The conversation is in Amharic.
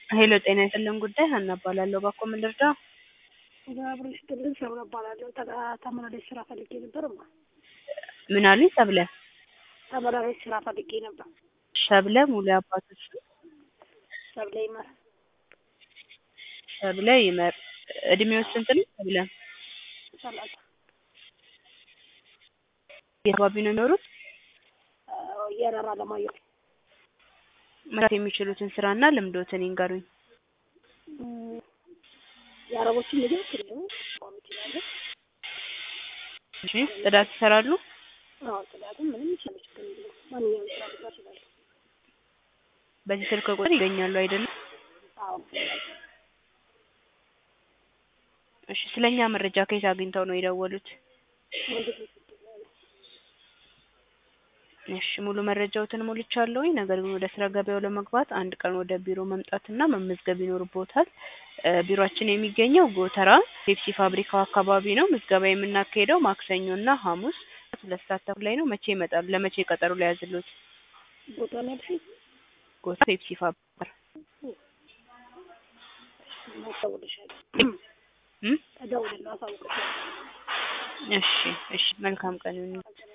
ሄሎ ጤና ይስጥልን ጉዳይ ሀና እባላለሁ። እባክዎ ምን ልርዳ? አብሮ ይስጥልን ሰብለ እባላለሁ። ተጋ- ተመላላሽ ስራ ፈልጌ ነበር ማ ምን አሉኝ? ሰብለ ተመላላሽ ስራ ፈልጌ ነበር። ሸብለ ሙሉ አባቶች ሰብለ ይመር ሸብለ ይመር እድሜው ስንት ነው? ሰብለ ሰላሳ የት አካባቢ ነው የሚኖሩት? የረራ ለማየሁ መስራት የሚችሉትን ስራና ልምዶትን ይንገሩኝ። እም፣ የአረቦችን ምግብ ክልሉ ቋም ይችላለ። እሺ ጽዳት ይሰራሉ? አዎ ጽዳትም ምንም ይችላል ችግር የለውም። ማንኛውም ስራ ልጋ ይችላል። በዚህ ስልክ ቁጥር ይገኛሉ አይደለም? አዎ እሺ ስለኛ መረጃ ከየት አግኝተው ነው የደወሉት? ወንድ ልጅ ይችላል። እሺ ሙሉ መረጃዎትን ሞልቻለሁኝ። ነገር ግን ወደ ስራ ገበያው ለመግባት አንድ ቀን ወደ ቢሮ መምጣትና መመዝገብ ይኖርቦታል። እ ቢሮአችን የሚገኘው ጎተራ ፔፕሲ ፋብሪካው አካባቢ ነው። ምዝገባ የምናካሄደው ማክሰኞና ሐሙስ ሁለት ሰዓት ተኩል ላይ ነው። መቼ ይመጣሉ? ለመቼ ቀጠሮ ሊያዝልዎት? ቦታ ነው ያልሽኝ? ጎተራ ፔፕሲ ፋብሪካ እደውልልሻለሁ። እም? እደውልልሻለሁ፣ አሳውቅሻለሁ። እሺ እሺ መልካም ቀን ይሁን።